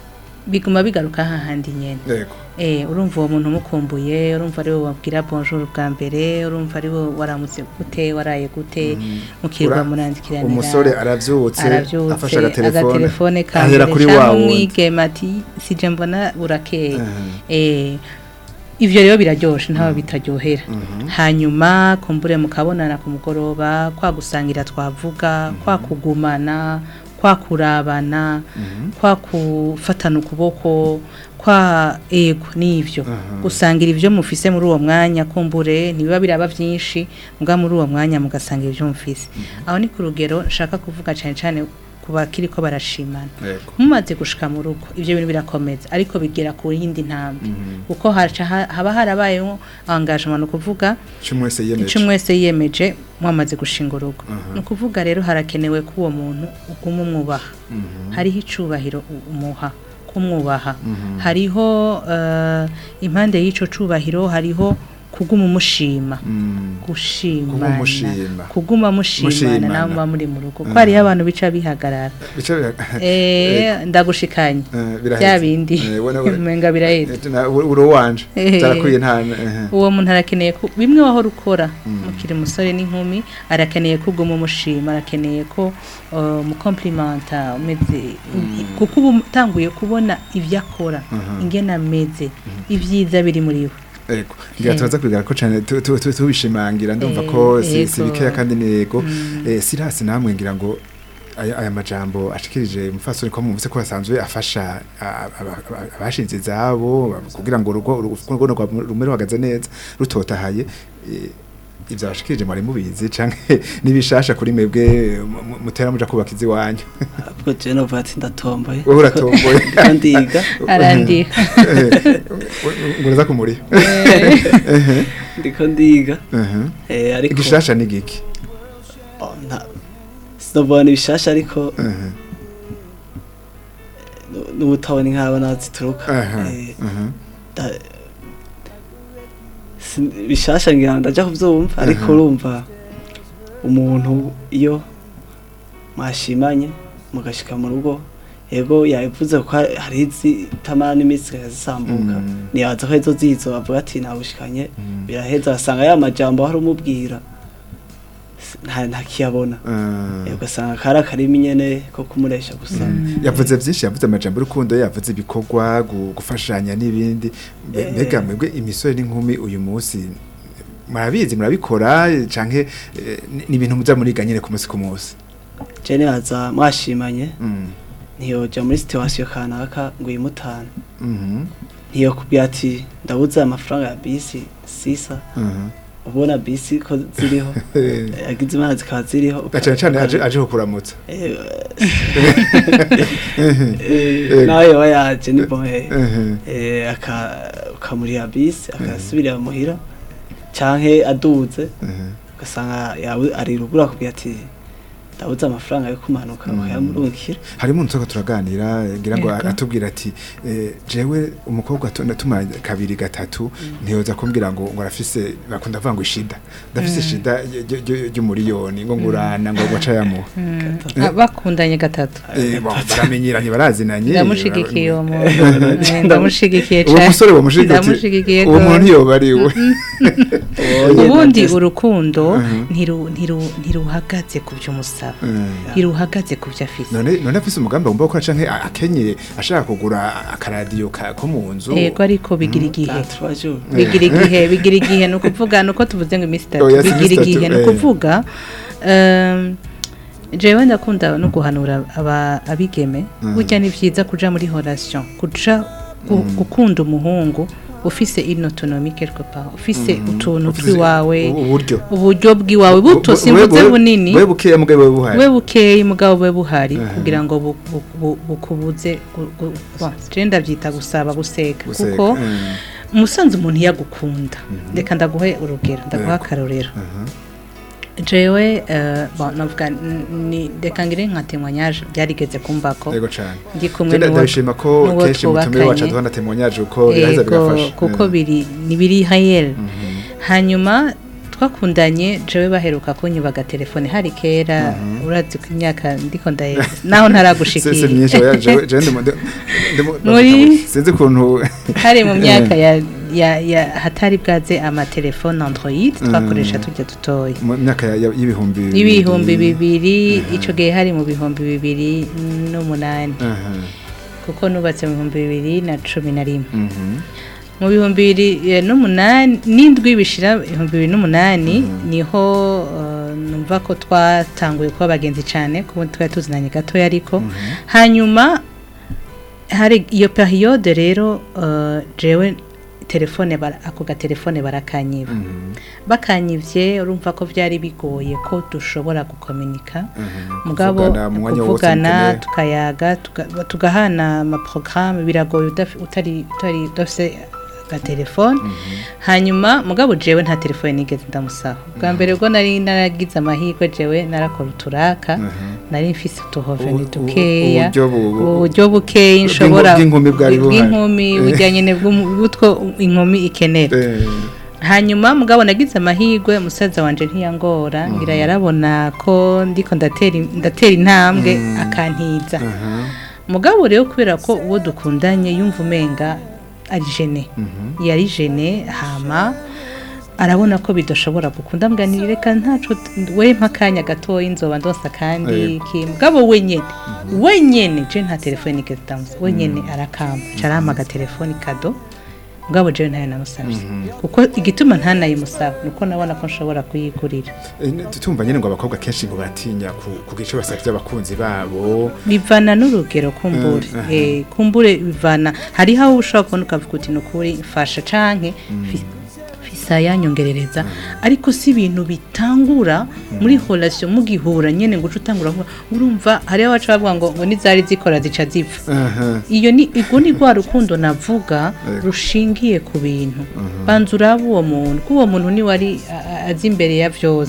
biguma bigaruka hahandi nyene yego Eh, urumva uwo muntu umukumbuye urumva ari we wabwira bonjour bwa mbere urumva ari we waramutse gute waraye gute mukirwa Ura- murandikiranira umusore aravyutse aravyutse afashe agatelefone agatelefone ka ahera mbere kuri canke wa wundi umwigeme ati sije mbona burakeye Mhm. eh ivyo rero biraryoshe ntaho bitaryohera hanyuma kumbure mukabonana ku mugoroba kwa gusangira twavuga kwa kugumana kwa kurabana kwa kufatana ukuboko kwa ego n'ivyo gusangira ivyo mufise muri uwo mwanya kumbure ntibiba biraba vyinshi muga muri uwo mwanya mugasangira ivyo mufise aho ni ku rugero nshaka kuvuga cane cane ku bakiri ko barashimana yego mumaze gushika mu rugo ivyo bintu birakomeza ariko bigera ku yindi ntambwe kuko haca ha- haba harabayeho engagement ni ukuvuga cyo mwese yiyemeje icyo mwese yiyemeje mwamaze gushinga urugo ni ukuvuga rero harakenewe ko uwo muntu uguma umwubaha hariho icubahiro u- umuha kumwubaha hariho eh, impande y'ico cubahiro hariho kuguma umushima Mm. gushimana Kuguma umushima. kuguma mushimana Mushimana. nawe muba muri mu rugo ko hariho abantu bica bihagarara Bica bira- Eh, ndagushikanye Eh, biraheze. bya bindi Eh, wena- wena- umenga biraheze Eh, na- uri uwanje Eh. zarakwiye nta eh. uwo muntu arakeneye ko bimwe wahora ukora mukiri umusore n'inkumi arakeneye ko uguma umushima arakeneye ko uh, umukomplimenta umeze kuko uba utanguye kubona ibyo akora ingene ameze ibyiza biri muri we Ego, ngira Eh. turaza kwigara ko cyane tu- tu- tu- tubishimangira ndumva Eh, ko si si ego. bikeya kandi ni yego Eh, sirasi namwe ngira ngo aya aya majambo ashikirije mufasoni ko mumvise ko asanzwe afasha a- aba- aba- abashinze izabo kugira ngo urugo urugo rwa- rumwe ruhagaze neza rutotahaye eh, ivyo abashikirije mwari mubizi canke nibishasha kuri mwebwe mu- mu- mutera muja kubaka iziwanyu ubwo je novuga ati ndatomboye wowe uratomboye ndiko ndiga arandiha ngo uraza kumuriha ndiko ndiga Mhm. eh, ariko igishasha ni giki oh, nta sinovuga ni bishasha ariko Mhm. nu- n'ubutabona inkaba nazituruka Aha, Eh, aha. da- si- bishasha ngira ndaja kuvyumva ariko Aha. urumva umuntu iyo mwashimanye mugashika mu rugo yego yabivuze ko hari- hari izitamara n'imitsi ikazisambuka Mm. niyaza ko izo zizo bavuga ati nabushikanye biraheza asanga ya majambo hari umubwira s- nta ntakiyabona Eh, ugasanga kari akarimi nyene ko kumuresha gusa yavuze byinshi yavuze amajambo y'urukundo yavuze ibikorwa gu- gufashanya n'ibindi Mbe- Eh. mbega mwebwe imisore n'inkumi uyu munsi murabizi murabikora canke eh, ni ni ibintu muza muriga nyine ku munsi ku munsi je nibaza mwashimanye Mm. ntiyoja muri situation kanaka ngo yimutane Mhm. ntiyokubwira ati ndabuze amafaranga ya bisi sisa Mhm. ubona bisi ko ziriho Eh, yagize imana zikaba ziriho na cane cane aje aje kukuramutsa Eh, eh, nawe yoba yaje ni bohe Mhm. Eh, aka- ukamuriha bisi akasubirira muhira canke aduze Mhm. ugasanga yawe ari rugura kubwira ati ndabuze amafaranga yo kumanuka Mm. ukayamurungikira harimo umuntu turaganira ngira ngo Yego. atubwira ati eh, jewe umukobwa tu- natuma kabiri gatatu ntiyoza kumbwira ngo ngo arafise bakunda kuvuga ngo ishida ndafise ishida y- y- y- y'umuriyoni ngo ngurana ngo guca yamuha Ah, bakundanye gatatu Eh, bon, baramenyeranye barazinanye ndamushigikiye uwo muntu Eh, ndamushigikiye uwo cane. musore bamushigikiye ndamushigikiye uwo muntu gose. ntiyoba ari we ubundi Nyene urukundo Mhm. ntiru- ntiru- ntiruhagaze ku byo umusaba Eh, ntiruhagaze ku byo afise none none afise umugambi agomba gukora canke a- akenye ashaka kugura akaradiyo ka- ko mu nzu yego ariko bigira igihe Ah, trois jours. bigira igihe bigira igihe ni ukuvuga ni uko tuvuze ngo iminsi itatu Oya, si bigira iminsi igihe itatu, ni eh. ukuvuga ehm, jewe ndakunda no guhanura aba- abigeme Mhm. burya ni byiza kuja muri relation kuja gu- gukunda umuhungu ufise une autonomie quelque part ufise utuntu Ufise twiwawe u- uburyo uburyo bwiwawe buto Bu- bu- simvuze we- bunini we bukeya mugabo we buhari we bukeyi mugabo bube buhari Mhm. kugira ngo bu- bu- bu- bukubuze gu- gu- bon, je ndabyita gusaba guseka Guseka, kuko eh. umusanzu umuntu yagukunda reka ndaguhe urugero ndaguha Yego. akarorero Mhm. jewe eh, bon, navuga n- ni reka ngire nka témoignage byarigeze kumbako yego cane ndi kumwe Jenda n'uwo- ndabishima ko n'uwo kenshi mutumire wacu twubakanye. aduha na témoignage uko biraheza Yego, bigafasha kuko Eh. biri ni biri hayel Mhm. hanyuma twakundanye jewe baheruka kunyuba agatelefone hari kera urazi ko imyaka ndiko ndaye naho Se- se ntaragushikira myinshi oya, jewe jewe ndimo- ndimo- Muri- sinzi ukuntu hari mu myaka ya, ya, ya hatari bwaze amatelefone android twakoresha tujya dutoya mu myaka ya- ya- y'ibihumbi bibiri. y'ibihumbi bibiri ico gihe hari mu bihumbi bibiri n'umunani Aha. kuko nubatse mu bihumbi bibiri na cumi na rimwe Mhm. mu bihumbi bibiri eh, n'umunani n'indwi bishira ibihumbi bibiri n'umunani niho eh, numva ko twatanguye kuba abagenzi cyane kuko twari tuzinanye gatoya ariko hanyuma hari iyo periyode rero eh, jewe telefone bara- ako gatelefone barakanyiba Mhm. bakanyivye urumva ko byari bigoye ko dushobora gukominika Mhm. mugabo Kuvugana mu mwanya wose kuvugana mukeneye. tukayaga tuga- tugahana amaporogaramu biragoye udafi- utari utari udafise agatelefone hanyuma mugabo jewe nta telefone nigeze ndamusaba bwa mbere ubwo nari naragize amahirwe jewe narakora uturaka nari mfise utuhoveni Ubu- ubu- dukeya uburyo bu- bu- uburyo bukeya nshobora bw'inkumi bwari buhari. bw'inkumi bujyanye n'ubutwo inkumi ikenera Eh, hanyuma mugabo nagize amahirwe musaza wanje ntiyangora ngira yarabona ko ndiko ndatera ndatera intambwe akantiza aha. mugabo rero kubera ko uwo dukundanye yumva umenga ari jene Mhm. yari jene hama arabona ko bidashobora gukunda mbwa ni reka ntaco we mpakanya gatoya inzoba ndonsa kandi Yego. ki mugabo wenyene wenyene je nta telefone nigeze ndamusa wenyene arakamba carama agatelefoni kado mugabo jewe ntayo namusavye kuko igituma ntanayimusaba nuko nabona ko nshobora kuyigurira Eh, ne- tumva nyine ngo abakobwa kenshi ngo baratinya ku- kugira ico basavye abakunzi babo bivana n'urugero kumbure Mm, aha. eh kumbure bivana hariho aho ushobora kubona ukavuga uti ni ukuri mfasha canke fi- fisa yanyongerereza ariko si ibintu bitangura muri relation mugihura nyene ngo uce utangura kuvuga urumva hariho abaca bavuga ngo ngo nizari zikora zica zipfa Aha. iyo ni ubwo ni rwa rukundo navuga Yego. rushingiye ku bintu banza uraba uwo muntu ko uwo muntu niwe ari a- a- azi imbere ya byose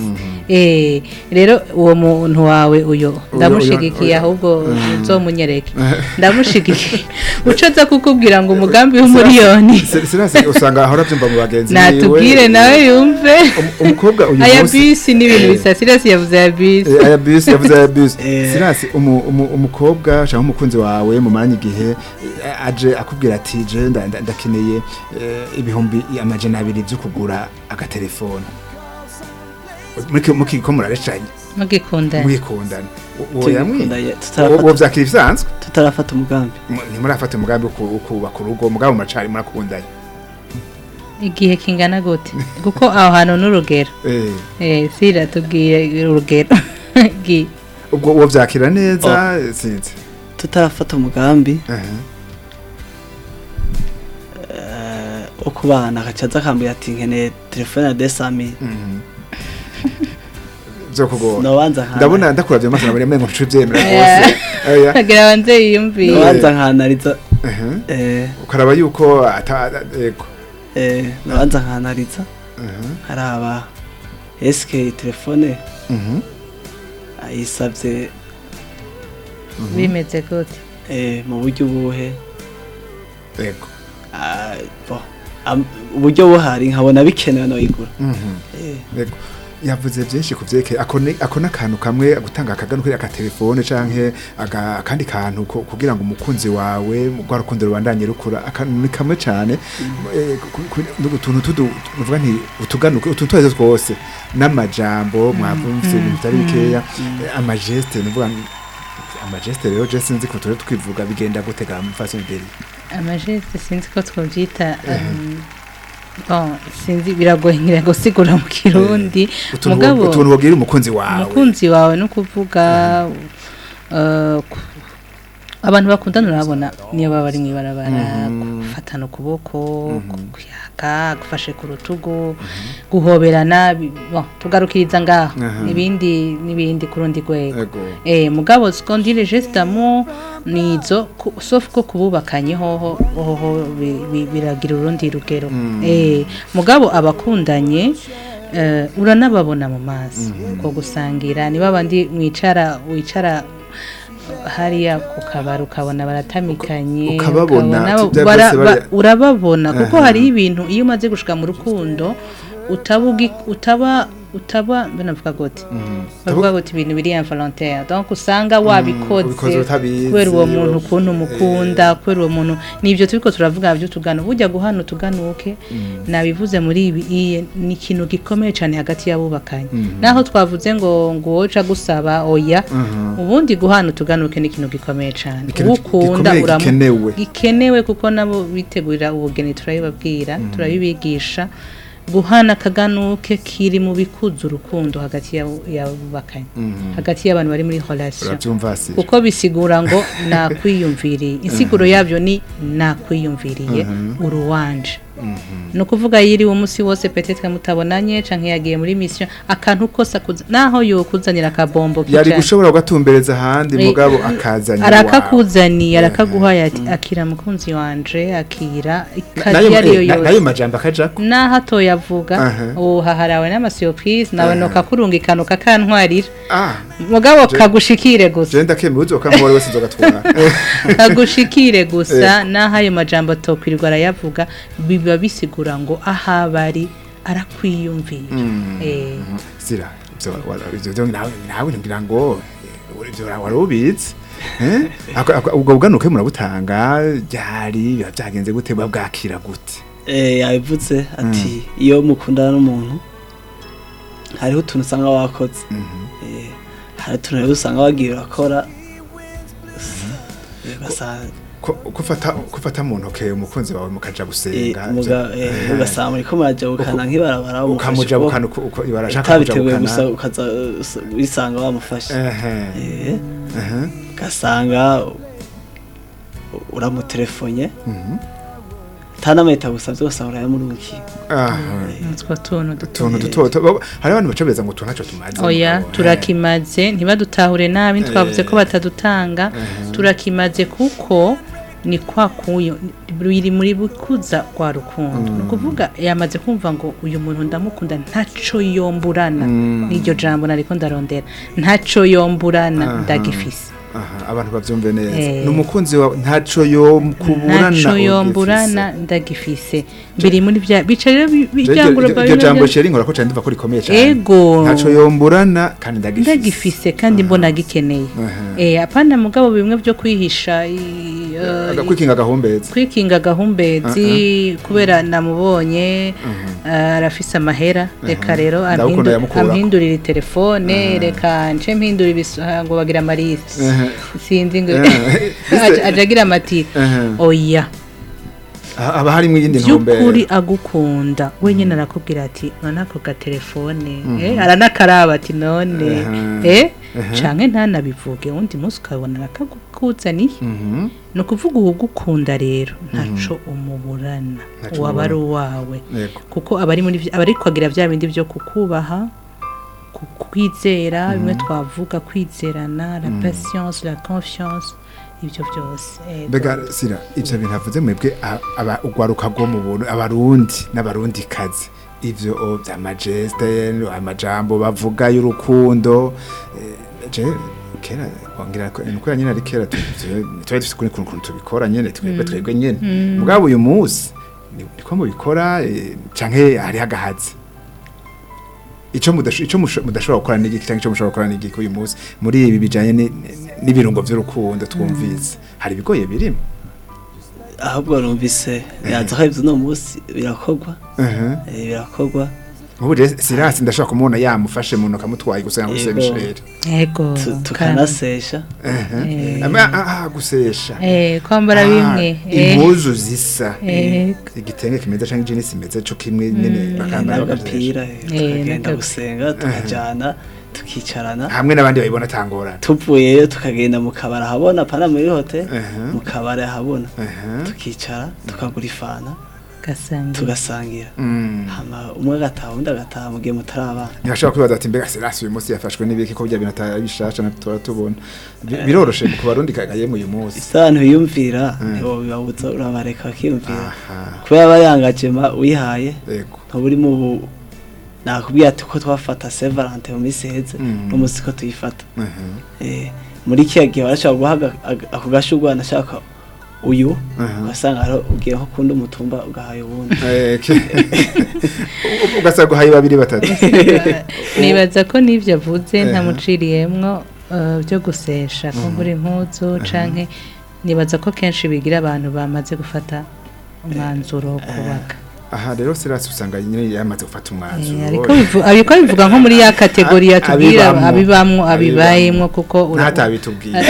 Eh, rero uwo muntu wawe uyo uyo- ndamushigikiye uyo- ahubwo uzomunyereke ndamushigikiye ucoza kukubwira ngo umugambi w'umuriyoni Si- sinasi usanga ahora byumva mu bagenzi natubwire nawe yumve Um- umukobwa uyu aya munsi bisi ni ibintu bisa sirasi yavuze aya bisi Eh, aya bisi yavuze aya bisi Eh. sinasi umu- umu- umukobwa cyangwa umukunzi wawe mu mwanya igihe eh, aje akubwira ati je nda- nda- ndakeneye eh, ibihumbi amajana abiri byo kugura agatelefone Muki- mukiko murarecanye mugikundana mwikundana uwo yamwi Tugikundanye, uwo tutarafata- vyakira ibisanzwe tutarafata umugambi Mu- ntimurafata umugambi wo ku- wo kubaka urugo mugabo muracari murakundanye igihe kingana gute kuko aho hantu n'urugero Eh, eh sira tubwire urugero Gi- ubwo uwo vyakira neza sinzi tutarafata umugambi Aha. eh, wo kubana agaca aza akambwira ati nkeneye telefone ya desami Mhm. vyokugora nobanza nkana ndabona ndakuravye amaso nabone mengo ncuye vyemera Yeah. rwose oya agira banze yiyumviye nobanza nkanariza Aha. eh, ukaraba yuko ata yego eh, nobanza nkanariza Aha. haraba eske telefone Mhm. ayisavye bimeze gute eh, mu buryo buhe yego Ah, bo, am- uburyo buhari nkabona bikenewe noyigura Mhm. eh, yego yavuze byinshi ku vyerekeye ako ni- ako n'akantu kamwe gutanga akagano kuri akatelefone canke aga- akandi kantu ko- kugira ngo umukunzi wawe rwa rukundo rubandanye rukura akantu ni kamwe cane Eh, ku- ku- ku- utuntu tudu uvuga nti utuganuke utuntu twese twose n'amajambo mwavumvise ibintu bitari bikeya eh, amageste nuvuga nti- amageste rero je sinzi ko turi twivuga bigenda gutega mfasi imbere amajeste sinzi ko twobyita um, bon sinzi biragoye ngira ngo sigura mu kirundi utuntu mugabo utuntu wabwira umukunzi wawe umukunzi wawe no kuvuga uh, ku- abantu bakundana urabona niyo baba bari mu ibarabara gufatana ukuboko kuyaga gufashe ku rutugu guhoberana bi- bon, tugarukiriza ngaho Aha. ibindi n'ibindi ku rundi rwego Ego. Eh, mugabo skondire gestamo nizo ku- sauf ko kububakanye hoho hoho bi- bi- biragira urundi rugero eh mugabo abakundanye eh, uranababona mu maso ko gusangira niba bandi mwicara wicara hariya ku kabari ukabona baratamikanye ukababona, ukabona ati bya bara- byose ba- bari- urababona kuko Aha. hari ibintu iyo umaze gushika mu rukundo utabugi utaba utaba banavuga gute bavuga gute ibintu biri involontaire donc usanga wabikoze ubikoze utabizi, kubera uwo muntu of- ukuntu umukunda kubera uwo muntu nibyo turiko turavuga byo tugana bujya guhana utuganuke nabivuze muri ibi iye ni ikintu gikomeye cyane hagati y'abubakanye naho twavuze ngo ngo woca gusaba oya ubundi guhana utuganuke ni ikintu gikomeye cyane Ikintu uwo ukunda gikomeye uramu- gikenewe. gikenewe kuko nabo bitegurira ubugeni turabibabwira turabibigisha guhana akaganuke kiri mu bikuza urukundo hagati y'abo- y'abubakanye hagati y'abantu bari muri relation urabyumva si kuko bisigura ngo nakwiyumviriye insiguro yabyo ni nakwiyumviriye uruwanje ni ukuvuga yiriwe umunsi wose petetre mutabonanye canke yagiye muri mission akantu kose akuza naho yokuzanira akabombo yari kicane. gushobora kugatumbereza ahandi Eh, mugabo akazanye arakakuzaniye arakaguhaye ati akira mukunzi wanje akira ikazi iyo ariyo nayo yose majambo akajako naho atoyavuga Aha. ubu haharawe n'amasurprise nawe nokakurungikana ukakantwarira ah mugabo Je- kagushikire gusa je ndakemeye uzokamubora wese nzogatwara kagushikire gusa naho ayo majambo atokwirirwa arayavuga biba bisigura ngo aho bari arakwiyumvira Eh, sira ivyo wa- ivyo vyo nawe nawe ngira ngo eh, ivyo wari ubizi eh Ako- ako- ubwo buganuke murabutanga ryari biba byagenze gute buba bwakira gute eh, yabivuze ati iyo mukundana n'umuntu hariho utuntu usanga wakoze Eh, hari utuntu rero usanga wagiye urakora Eh, ugasanga ko kufata kufata mu ntoke umukunzi wawe mukaja eh, gusenga muga- eh, Eh, ugasanga muriko murajabukana nk'ibarabara wamufashe ukamujabukana ukuboko. uko uko ibarashaka utabiteguye gusa kujabukana ukaza uh, wisanga wamufashe ehe Eh, ehe ugasanga u- uramutelefonye mhm nta n'amayita gusa byose urayamurukiye ah utwo tuntu tuntu duto duto hari abantu bacabeza ngo tuntu ntacyo tumaze oya mugabo, eh. turakimaze ntibadutahure nabi twavuze ko batadutanga turakimaze kuko ni kwa kuyo biri muri bukuza kwa rukundo ni ukuvuga yamaze kumva ngo uyu muntu ndamukunda ntaco yomburana n'iryo jambo nariko ndarondera ntaco yomburana ndagifise aha abantu bavyumve neza Eh. ni umukunzi wawe ntaco yo kuburana ntaco yomburana ndagifise biri muri bya bica rero bi- bijanguro iryo jambo sheri nkora ko cyane ndiva ko rikomeye cyane ego ntaco yomburana kandi ndagifise ndagifise kandi mbona gikeneye Aha. eh apana mugabo bimwe byo kwihisha i- eh, agakwikinga gahumbeza kwikinga gahumbezi kubera namubonye eh, arafise amahera reka rero Ndagukunda ampindu- yamukurako. ampindurira telefone reka nce mpindura ibiso ah, ngo bagira amarisi Aha. sinzi ngo Aha. aja- aja agira amatiri Aha. oya haba harimo iyindi by'ukuri ntumbero agukunda wenyine arakubwira ati none ako gatelefone eh, aranakaraba ati none Aha. eh Aha. canke ntanabivuge undi munsi ukabona arakakuzaniye Mhm. ni ukuvuga uwugukunda rero ntaco umuburana Ntaco waba ari umubura. uwawe Yego. kuko aba ari muri vy- aba ari kwagira bya bindi byo kukubaha ku- kwizera bimwe twavuga kwizerana la patience la confiance ibyo byose Ego. mbega sira ivyo bintu havuze mwebwe a- aba ugwaruka rwo mu buntu abarundi n'abarundi kazi ivyo o, vya majeste amajambo bavuga y'urukundo eh, je kera wongira ko nuko nyine ari kera tu- tu- twari dufite kuri kuntu tubikora nyene twebwe twebwe nyene mugabo uyu munsi ni- niko mubikora eh, canke hari hagahazi ico mudasho ico musho- mudashobora gukora n'igiki cyangwa ico mushobora gukora n'igiki uyu munsi muri ibi bijanye ni- ni- n'ibirungo vy'urukundo twumvise hari ibigoye birimo ahubwo numvise yaza ko ibyo uno munsi birakorwa Aha. eh, birakorwa ubu rero sirasi ndashobora kumubona yamufashe mu ntoki amutwaye gusa muri Yego. semisheri ego tu- kandi- tukanasesha Eh. aha gusesha eh kwambara Ah, bimwe eh impuzu zisa Eh. igitenge kimeze cyangwa ijinisi imeze cyo kimwe nyine bakambara n'agapira eh, tukagenda n'agapi- gusenga tukajyana tukicarana hamwe n'abandi babibona atangorana tuvuyeyo tukagenda mu kabari ahabona pana muri hotel Aha. mu kabari ahabona Aha. tukicara tukagura ifana gasangira tugasangira Mm. hama umwe agataha undi agataha mu gihe mutarabana ntibashobora kwibaza ati mbega sirasi uyu munsi yafashwe n'ibiki ko bya bintu atari bishasha na tura tubona Bi- biroroshe ku barundi kagaye mu uyu munsi isaha ntiyumvira Mm. ntiwobibabuza urabareka bakiyumvira aha kubera aba yangajema wihaye yego ntuba uri mu bu- nakubwira ati ko twafata Saint Valentin mu minsi iheze Mm. n'umunsi ko tuyifata aha Eh, muri kiya gihe barashobora guha aga- aga- ako gashurwa nashaka uyu Aha. ugasanga hariho ugiye nko kundi umutumba ugahaye uwundi Eh, ke- U- ugasanga uhaye babiri batatu nibaza ko n'ibyo avuze Eh. ntamuciriyemwo eh, byo gusesha kumbura impuzu canke nibaza ko kenshi bigira abantu bamaze gufata umwanzuro wo kubaka aha rero sirasi usanga nyine yamaze gufata Eh, umwanzuro ariko bivu- ariko bivuga nko muri ya kategori yatubwira Abibamwo. abibamwo Abibamwo. abibayemwo kuko ura- ntatabitubwiye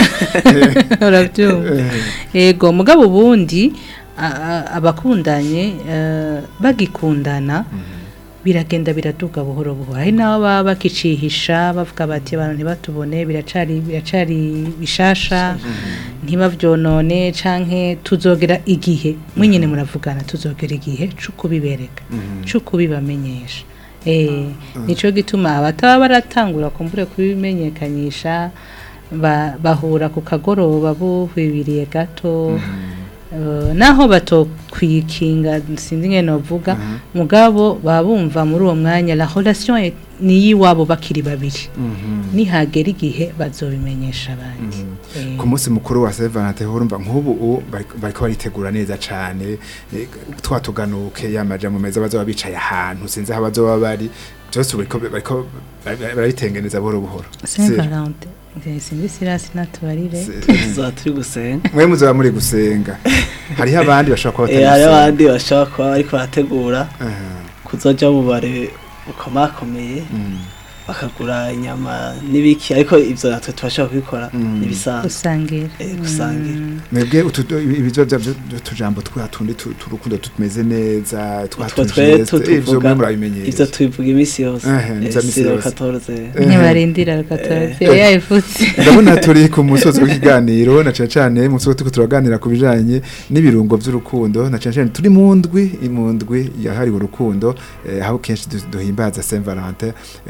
urabyumva yego mugabo ubundi a- a- abakundanye eh, bagikundana biragenda biraduga buhoro buhoro hari n'abo baba bakicihisha bavuga bati abantu ntibatubone biracari biracari bishasha ntibavyonone canke tuzogera igihe mwenyene muravugana tuzogera igihe co kubibereka co kubibamenyesha eh nico gituma abataba baratangura kumbure kubimenyekanisha ba- bahura ku kagoroba buhwibiriye gato Eh, naho batokwikinga sinzi ngene novuga mugabo baba bumva muri uwo mwanya la relation est- ni yiwabo bakiri babiri nihagera igihe bazobimenyesha abandi Eh, ku munsi mukuru wa Saint Valentin urumva nk'ubu u- bariko bariko baritegura neza cane eh, twatuganuke yamaja mu meza bazoba bicaye ahantu sinzi aho bazoba bari byose bariko bariko bari- barabitengeneza buhoro buhoro Saint Sir, Valentin eh, sinzi sirasi natubarire Sir, tuzaba turi gusenga mwe muzoba muri gusenga hariho abandi bashobora kuba Eh, hari batari abandi bashobora kuba bariko barategura Aha, kuzoja mu bare bukomakomeye mm, bakagura inyama n'ibiki ariko ivyo natwe tubashobora kubikora Mm. n'ibisanzwe gusangira Eh, gusangira. Mm. mwebwe utu- ibizo by'utujambo twa tundi tu- turukundo tumeze neza twa Utwo tu twe geste, tutuvuga, ivyo mwe ivyo murabimenyereza tubivuga iminsi yose Eh, nivyo Eh, misi siro yose. 14 Eh. ntibarindira rukatozi Eh. yayivutse ndabona turi ku musozi w'ikiganiro na cyane cyane mu musozi turiko turaganira ku bijanye n'ibirungo by'urukundo na cyane cyane turi mu ndwi mu ndwi yahariwe urukundo eh, aho kenshi du- duhimbaza Saint Valentin eh,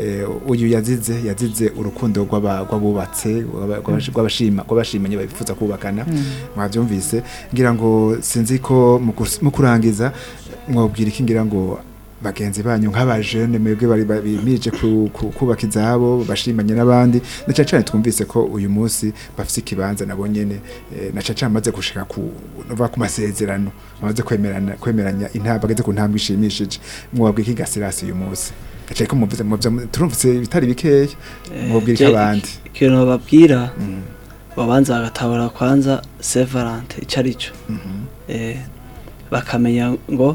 uyu yazize yazize urukundo rw'aba- rw'abubatse rw'aba- rw'abashi- rw'abashima rw'abashimanye bifuza kubakana mwabyumvise ngira ngo sinzi ko mu kus- mu kurangiza mwabwira iki ngira ngo bagenzi banyu nk'abajene mwebwe bari ba- bimije ku- ku- kubaka izabo bashimanye n'abandi na cyane cyane twumvise ko uyu munsi bafite ikibanza nabo nyene eh, na cyane cyane bamaze gushika ku nova ku masezerano bamaze kwemerana kwemeranya intambwe bageze ku ntambwe ishimishije mwabwira iki gasirasi uyu munsi gacaye ko muvuze muvye turumvise bitari bikeya mwabwira iki je- abandi ikintu bababwira Mhm, babanza bagatabura kwanza sevarante icyo ari cyo mhm, Eh, bakamenya ngo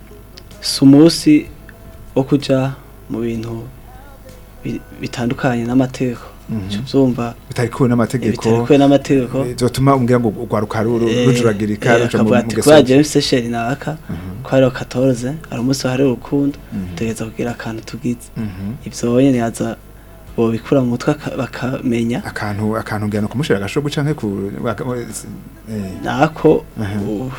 si umunsi wo kujya mu bintu bi- bitandukanye n'amategeko mhm. Uca ubyumva bitari kuwe n'amategeko bitarekuwe n'amategeko eh, zotuma umbwira ngo urwaruka ru- ru- Eh, rujuragirika eh, ruja mu akavuga mu ati ngeso kubera mbi." James Seychelles naka Mhm, ko hariho 14 hari umunsi wahariwe urukundo mhm, tugeza kugira akantu tugize mhm. ibyo nyine yaza bobikura mu mutwe aka- bakamenya akantu akantu ngana kumushira agashobo canke ku waka- eh, nako Aha. uh,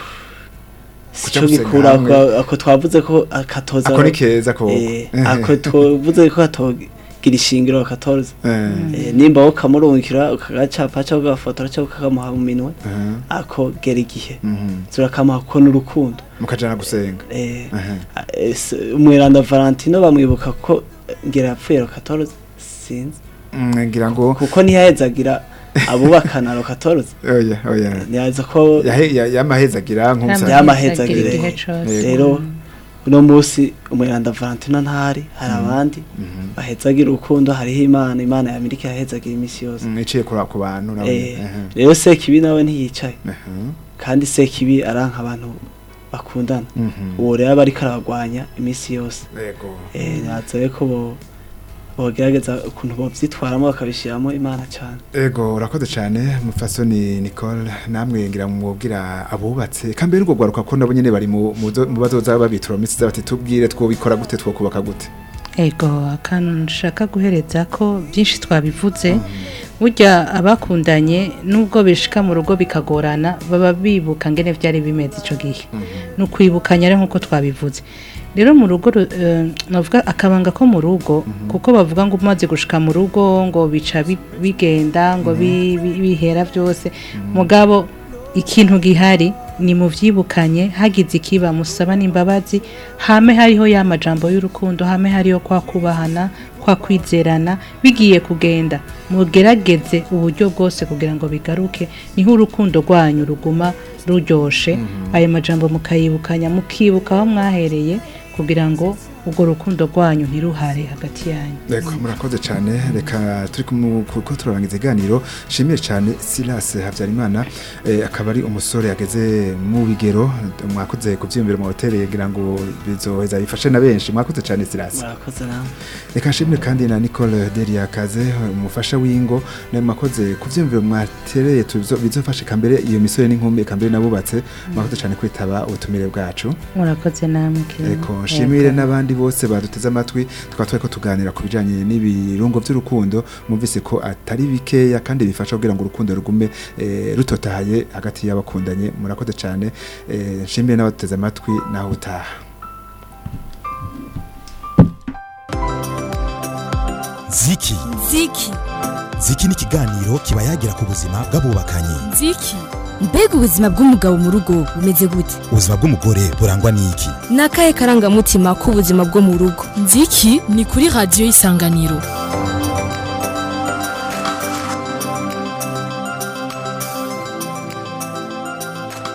Kuja sico gusenga gikura hamwe. ako- ako twavuze ko akatoza ako ni keza ko Eh, ako tuvuze ko hatogira ishingiro 14 eh, Eh, nimba ukamurungikira ukagacapa cyangwa ugafotora cyangwa ukakamuha mu minwe aha, ako gera igihe mhm. turakamuha kuko n'urukundo mukajana gusenga Eh, aha eh, s- umweranda valentino bamwibuka ko ngera yapfuye rokatoroze sinzi Mm, ngira ngo kuko ntiyahezagira abubakana rokatoroze oya oya ntiyaza ko yahe ya- yamahezagira nk'umusaza Yamahezagire. igihe cose rero uno munsi umweranda valentino ntahari hari abandi Mhm. bahezagira urukundo hariho imana imana ya amerika yahezagira iminsi yose Mm, iciye kuri ku bantu nawe Eh, aha, rero sekibi nawe ntiyicaye aha, kandi sekibi aranka abantu bakundana mhm. uwo rero aba ariko arabagwanya iminsi yose yego eh natsaye ko bo bogerageza ukuntu bovyitwaramo bakabishiramo imana cyane ego urakoze cyane mufasoni Nicole namwe ngira mwubwira abubatse kambere urwo gwaruka ko nabo nyene bari mu mu zo- mu bazoza babitura mu minsi bati tubwire twobikora gute twokubaka gute ego akantu nshaka guhereza ko byinshi twabivuze burya abakundanye nubwo bishika mu rugo bikagorana baba bibuka ngene byari bimeze ico gihe ni ukwibukanya rero nk'uko twabivuze rero mu rugo ru- eh, navuga akabanga ko mu rugo kuko bavuga ngo umaze gushika mu rugo ngo bica bi- bigenda ngo bi- bi- bihera byose mugabo ikintu gihari ni mu vyibukanye hagize ikiba musaba n'imbabazi hame hariho ya majambo y'urukundo hame hariho kwa kubahana kwa kwizerana bigiye kugenda mugerageze uburyo bwose kugira ngo bigaruke niho urukundo rwanyu ruguma ruryoshe ayo majambo mukayibukanya mukibuka aho mwahereye kugira ngo urwo rukundo rwanyu ntiruhare hagati yanyu Eko murakoze cyane reka turi kumu- kuko turarangiza iganiro shimiye cyane Silas Habyarimana eh, akaba ari umusore yageze mu bigero mwakoze kuvyiyumvira mu hotel kugira ngo bizoheza bifashe na benshi mwakoze cyane Silas murakoze namwe reka nshimire kandi na Nicole Delia Kaze umufasha w'ingo nawe mwakoze kuvyiyumvira mwatereye tuzo- bizofashe kambere iyo misore n'inkumi kambere nabubatse mwakoze cyane kwitaba ubutumire bwacu murakoze namwe Kevin. Eko nshimire n'abandi bose baduteze amatwi tukaba twariko tuganira ku bijanye n'ibirungo by'urukundo mwumvise ko atari bikeya kandi bifasha kugira ngo urukundo rugume eh, rutotahaye hagati y'abakundanye murakoze cyane eh, nshimire n'abaduteze amatwi naho utaha ziki ziki ziki ni ikiganiro kiba yagira ku buzima bw'abubakanye ziki mbega ubuzima bw'umugabo mu rugo bumeze gute ubuzima bw'umugore burangwa n'iki ni akahe karangamutima k'ubuzima bwo mu rugo nziki ni kuri radiyo y'isanganiro